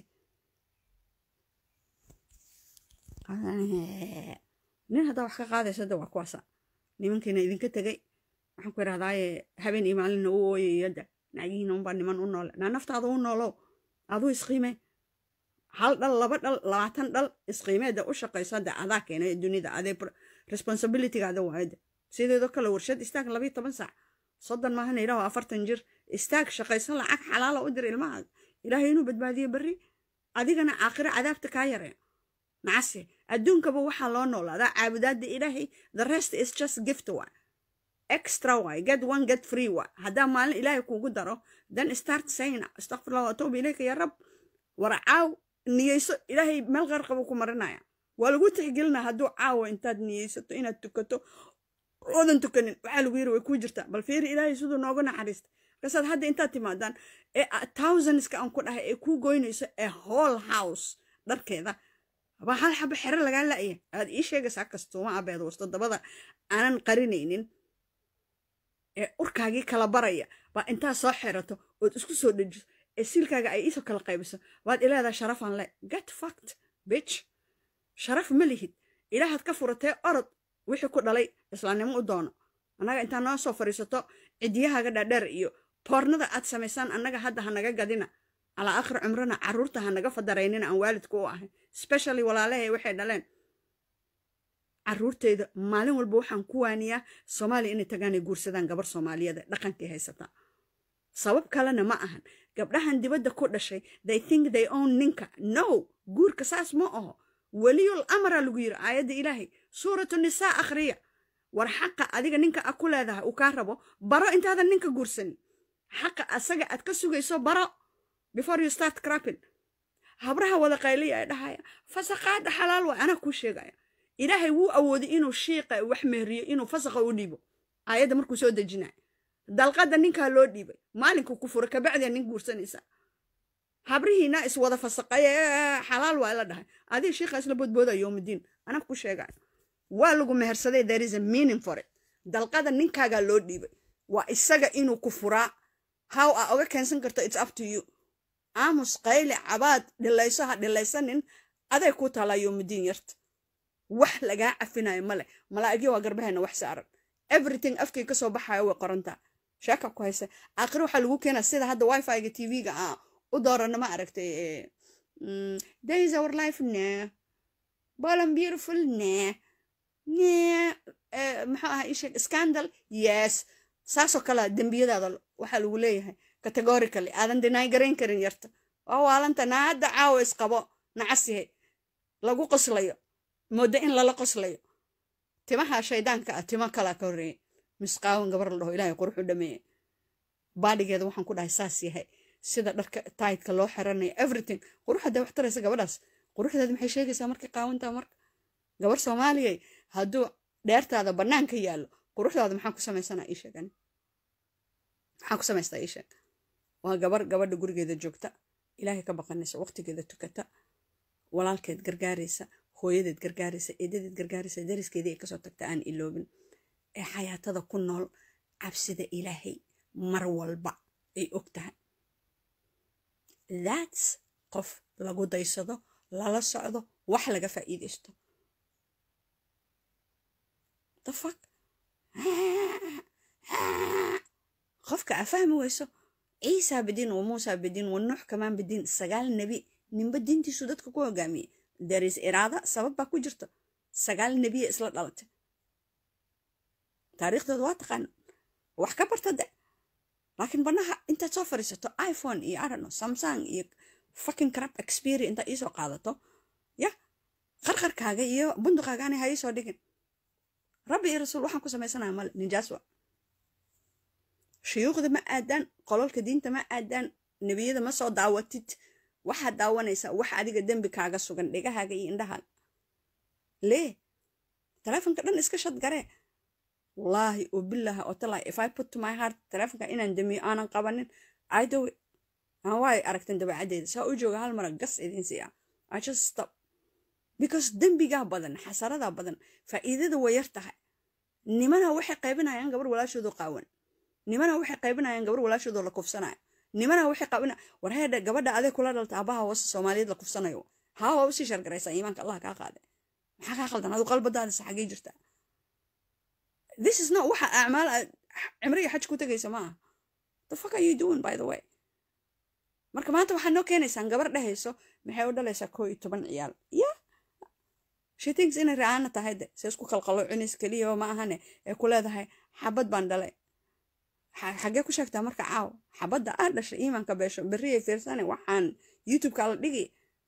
nin haddaa wax ka qaadaysa de waa kuwaasa nimankiina idinka tegay waxaan ku idhahdaaye habeen iyo maalina u ooyay yadda naagihiina unbaa niman u noole naa naftaada u noolow aduu isqiime hal dhal laba dhal labaatan dhal isqiimeeda u shaqayso de adaa keenay dunida adee responsibilitygaada waayade sideedoo kale warshad istaag labayo toban saac soddon maahana idhaho afartan jir istaag shaqaysan lacag xalaala u dir ilmaha ilaahay inuu badbaadiyo berri adigana aakhiro cadaabta kaa yareeyo nacase adduunkaba waxaa loo noolaadaa caabudaada ilaahay the rest is just gift wa extra way get one get free wa haddaa maalin ilaahay kuugu daro then start saying astaqfirullah watuubu ilayka ya rab war caaw niyeyso ilaahay meel qarqaba ku marinaya waa lagu tixgelinaa hadduu caawa intaad niyeysato inaad tukato oodan tukanin waxaa lagu yiri way kuu jirtaa bal fiiri ilaahay siduu nooga naxariista markaasaad hadda intaad timaadaan ee thousandska aan ku dhahay ee kuu goynayso ee whole house dharkeeda baa hal xaba xero lagaa la'ya aad ii sheegaysaa kastuuma abeed wasto dabada aanan qarinaynin ee urkaagii kala baraya baa intaa soo xerato ood isku soo dhejiso ee siilkaaga ay iisoo kala qaybiso waad ileedaa sharafaan le get fact bitch sharaf ma lihid ilaahaad ka furatee orod wixii ku dhalay islaamnimo u doono annaga intaa noo soo fadhiisato cidiyahaaga dhaadheer iyo boornada aad samaysaan annaga hadda ha naga gadina calaa akhir cumrana carruurta ha naga fadaraynina aan waalidku u ahay specially walaalahay waxay dhaleen carruurteyda maalin walba waxaan ku waaniyaa soomaaliya inay tagaan ay guursadaan gabar soomaaliyeed ee dhaqankii haysataa sabab kalena ma ahan gabdhahan dibadda ku dhashay they think they own ninka no guurka saas ma aho weliyul amara lagu yiri aayadda ilaahay suuratu nisaa akhriya war xaqa adiga ninka a ku leedahay uu kaa rabo baro intaadan ninka guursanin xaqa asaga aad ka sugayso baro before you start crapping habraha wada qayliya ee dhahaya fasaqaada xalaal waay anaa kuu sheegaya ilaahay wuu awooday inuu shiiqa wax mehriyo inuu fasaqa u dhiibo aayadda markuu soo dejinaya dalqadda ninkaa loo dhiibay maalinka ku fura kabacdia nin guursanaysa habrihiina iswada fasaqay xalaal waa la dhahay adiga shiiqa isla boodbooda yowmidiin anaa ku sheegaya waa lagu mehersaday there is a meaning for it dalqada ninkaagaa loo dhiibay waa isaga inuu ku furaa how aa oga keensan karto it's up to you aamus qayle cabaad dhilayso ha dhilaysanin aday ku taalaa yowmidiin yarta wax lagaa cafinayo male malaa'igyo waa garbahayna wax saaran everything afkay kasoo baxayo way qorantaa sheeka ku haysa aakhire waxaa lagu keenaa sida hadda wifi-ga tv-ga ah u doorana ma aragtay days our life ne bolan beautiful ne ne maxuu ahaa isheg scandal yes saasoo kale dembiyadaada waxaa lagu leeyahay categorically aadan deny garayn karin yarta waa waalanta naa hadda caawa isqabo nacasihe lagu qoslayo moodo in lala qoslayo timaha shaydaanka ah timo kalaa ka horreeyay misqaawan gabar la dhaho ilaahay quruxu dhameeye baadhigeeda waxaan ku dhahay saas yahay sida dharka taydka loo xiranayo everything qurux hadday wax taraysa gabadhaas quruxdeeda maxay sheegaysaa markay qaawantaa marka gabar soomaaliyay hadduu dheertaada bannaanka yaallo quruxdaada maxaa ku samaysanaa ii sheegan maxaa ku samaystaa ii sheeg waa gabar gabadha gurigeeda joogta ilaahay ka baqanaysa waqtigeeda tukata walaalkeed gargaaraysa hooyadeed gargaaraysa eedadeed gargaaraysa dariskeedii ay kasoo tagta aan iloobin ee xayaatada ku nool cabsida ilaahay mar walba ay og tahay thats qof lagu daysado lala socdo wax laga faa'iidaysto the fuck qofka aa fahmi weyso ciisaa bidin wa muusaa bidin wa nuux kamaan bidin sagaal nebi ninba diintiisu dadka ku hogaamiyey daris iraada sabab baa ku jirta sagaal nebiya isla dhalatay taariikhdooda waa taqaana wax ka barta de laakiin banaha intaad soo fadhiisato iphone iyo arano samsung iyo fucking crap experience intaad iisoo qaadato ya qarqarkaaga iyo bunduqaagaani ha iisoo dhigin rabbi iyo rasuul waxaan ku samaysanaya male nijaaswa shuyuukhda ma aadaan qololka diinta ma aadaan nebiyada ma soo daawatid waxaad daawanaysaa wax adiga dembi kaaga sugan dhegahaaga iyo indhahaaga lee telefonka dhan iska shad garee wallaahi oo billaha oo talaahi if i put to my heart telefonka inaan damiyo aanan qabanin i do it aan waay aragtan dabeecaddeeda saa u jooga hal mara gas idin siiya i just stop because dembigaa badan xasaradaa badan faa'iidada way yar tahay nimana waxay qaybinayaan gabar walaashoodu qaawan nimana waxay qaybinayaan gabar walaashoodoo la kufsanayo nimana waxay qaabina war heedha gabadha aday kula dhalta abaha hoose soomaaliyeed la kufsanayo haa waa usii shargaraysaa iimaanka allah kaa qaade maxaa kaa qaldan adu qalbadaadisa xaggee jirtaa this is not waxa acmaal cimriga xaj ku tegaysa ma aha the fuck are you doing by the way marka maanta waxaad noo keenaysaan gabar dhehayso maxay u dhalaysaa koo iyo toban ciyaal ya she thinks inay ra-aana tahay de se isku qalqalo cunis keliya ma ahane ee ku leedahay xabad baan dhalay xaggee ku sheegtaa marka caaw xabadda aa dhashay iimaanka beesho berriyay fiirsane waxaan youtubeka la dhigi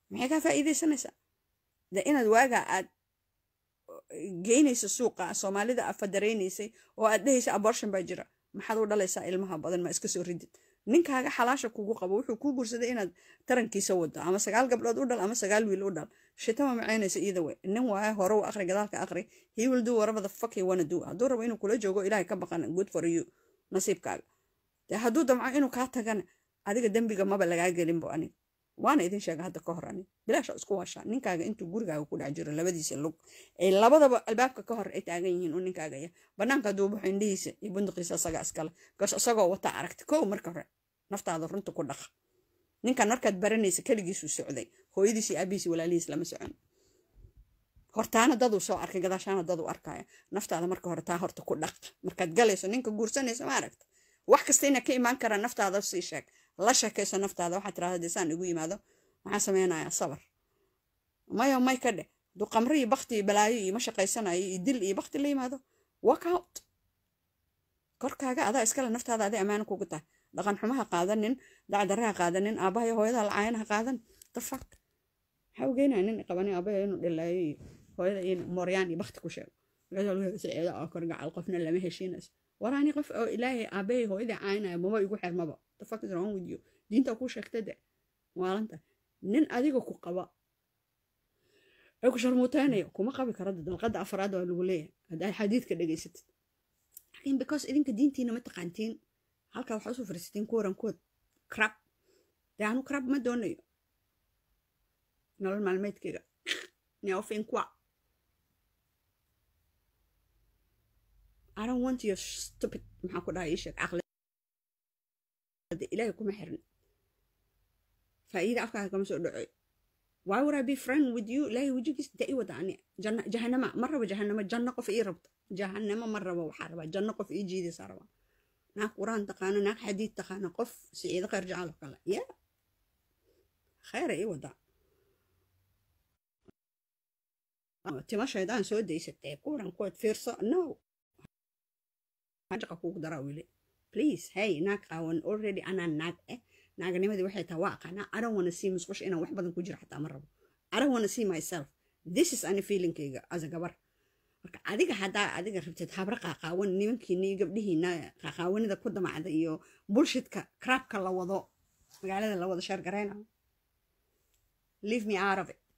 maxay kaa faa'iidaysanaysaa de inaad waagaa aad geynaysa suuqa soomaalida aad fadaraynaysay oo aad dhehaysa abortion baa jira maxaad u dhalaysaa ilmaha badan ma iska soo ridid ninkaaga xalaasha kugu qabo wuxuu kuu gursaday inaad tarankiisa wado ama sagaal gabdhood u dhal ama sagaal wiil u dhal shitama macaynaysa iyada way nin waaye hore u aqri gadaalka aqri he will do whatever the fuck he wanna do hadduu rabo inuu kula joogo ilaahay ka baqan good for you nasiibkaaga dee hadduu damco inuu kaa tagana adiga dembiga maba lagaa gelinbo anig waana idin sheega hadda ka hor anig bilaasha isku washaa ninkaaga intuu gurigaaga ku dhex jiro labadiisa lug ay labadaba albaabka ka hor ay taagan yihiin uu ninkaaga ya banaanka hadduu buxo indhihiisa iyo bunduqiisa asaga iskale goos isagoo wata aragti kow marka hore naftaada runta ku dhaqa ninkan markaad baranaysa keligiisuu socday hooyadiis iyo aabihiis walaalihiis lama socon hortaana daduu soo arkay gadaashaana daduu arkaya naftaada marka hore taa horta ku dhaq markaad galayso ninka guursanaysa ma aragta wax kasta ina ka imaan karaa naftaada sii sheeg la sheekayso naftaada waxaad tirahda dee saan igu yimaado maxaa samaynayaa sabar mayo may ka dheh hadduu qamri iyo bakti iyo balaayo iyo ma shaqaysanayo iyo dil iyo bakti la yimaado walk out korkaaga adaa iskale naftaada aday ammaano kugu tahay dhaqan xumaha qaadanin dacdaraha qaadanin aabaha iyo hooyada lacaayanaha qaadan the fuck maxaa ugeynaya nin qabanin aabaya inuu dhilaayo iyo hooyada in mooryaan iyo bakti ku sheego saceeda oo korgacal qofna lama heshiinayso waraani qof oo ilaahay aabahay hooyadii caynaya maba igu xirmaba the fuck is wrong with you diinta kuu sheegta de maalanta nin adiga ku qaba ee ku sharmuuteynayo kuma qabi kara dalqada afraad waa lagu leeyahay haddaad xadiidka dhegaysatid laakiin because idinka diintiina ma taqaantiin halkaa waxaa usoo fariisatiin kuwaran kuwad crab dee anu crab ma doonayo nolol maalmeedkayga neofin kwa I don't want your stupid maxaa ku dhahay ii sheeg caqli ilaahay kuma xirin faa'iida afkaaga kama soo dhacoy why would I be friend with you ilaahay wejigiis da i wada ani janna jahanama ma rabo jahanamo janno qof ii rabta jahanamo ma rabo waxaa rabaa janno qof ii jiidaysaa rabaa naag quraan taqaano naag xadiid taqaano qof siciido khayr jacalo kale ya khayra ii wada timo shaydaan soo daysatee kuran kuwad fiirso no hajaqa kugu daraa wili please hey naag qaawan already anaa naag eh naaganimadii waxay tahay waa aqaanaa i don't wanna see musqusha inaan wax badan ku jiro xataa ma rabo i don't wanna see myself this is ani feelingkayga as a gabar marka adiga haddaa adiga rabtid habra qaaqaawan nimankiina iyo gabdhihiina qaaqaawanida ku damacda iyo bullshitka crabka la wado magaalada la wado sheer gareyna leave me out of it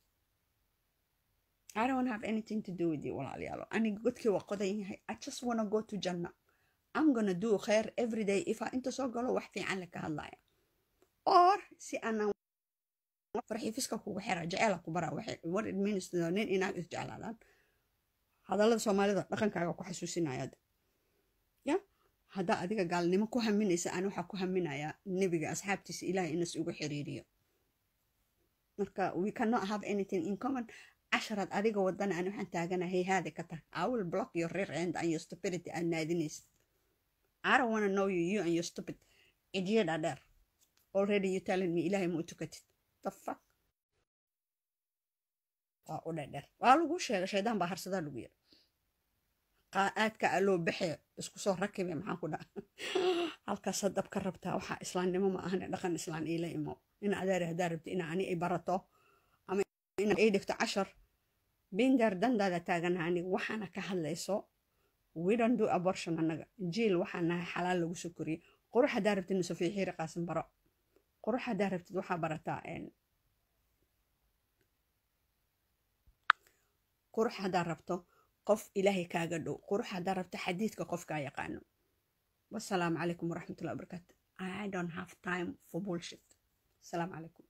I don't have anything to do with you walaalayaalo aniga godkii waa qodan yahay I just wanna go to janna I'm gonna do khair every day if I inta soo galo wax fiican laka hadlaya or si aanan farxiifiska kugu xira jeceela ku bara waxay what it means to nin inaag is jeclaadaan hadallada soomaalida dhaqankaaga ku xasuusinaya ya haddaa adiga gaalnimo ku haminaysa ani waxaa ku haminayaa nebiga asxaabtiisa ilaahay inas ugu xiriiriyo marka we cannot have anything in common casharaad adiga wadana ani waxaan taaganahay haadi ka tag i will block your rear end and your stupidity aad naadinaysid i don't wanna know you you and your stupid idiot dheer already you telling me ilaahay ma u tukatid the fuck waa u dhedher waa lagu sheegay shaydaan baa harsadaa lagu yiri aadka aloo baxe isku soo rakibe maxaan ku dhaa halkaas dab ka rabtaa waxaa islaamnimo ma ahane dhaqan islaan iila imo in adeer haddaa rabti ina ani ay barato ama ina ay dhigto cashar binder dandaada taagana aniga waxaana ka hadlayso we don't do abortion annaga jiil waxaa nahay xalaal lagu soo koriyey qurux haddaa rabtid nusafiya xiiri qaasin baro qurux haddaa rabtid waxaa barataa qurux haddaa rabto qof ilaahay kaaga dhow qurux haddaa rabto xadiidka qofkaa yaqaano wasalaamu calaykum waraxmatullahi wabarakaatu i don't have time for bullshit asalaamu calaykum